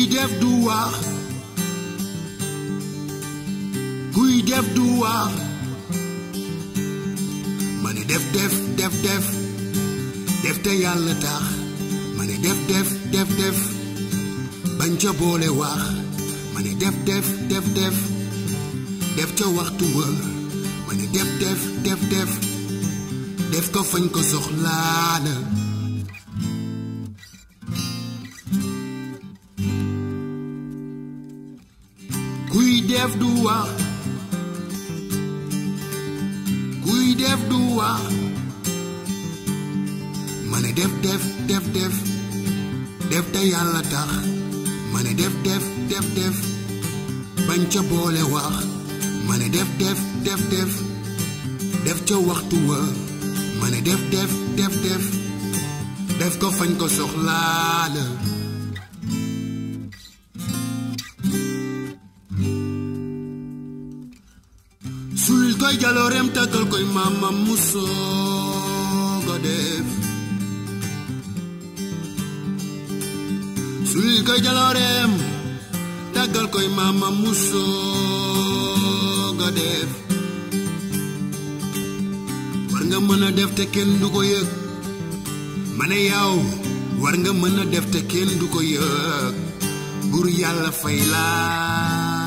def du wax kuy def du wax ma ne def def def def def te yàlla tax ma ne def def def def bañ ca boole wax ma ne def def def def def ca waxtu wa ma ne def def def def def ko fañ ko soxlaa la kuy def du wax kuy def du wax ma ne def def def def def te yàlla tax ma ne def def def def bañ ca boole wax ma ne def def def def def ca waxtu wa ma ne def def def def def ko fañ ko soxlaa la sul koy jalooreem tàggal koy maamam mu soog a def sul koy jalooreem tàggal koy maamam mu soog a def war nga mën a def te kenn du ko yëg ma ne yow war nga mën a def te kenn du ko yëg bur yàlla fay laa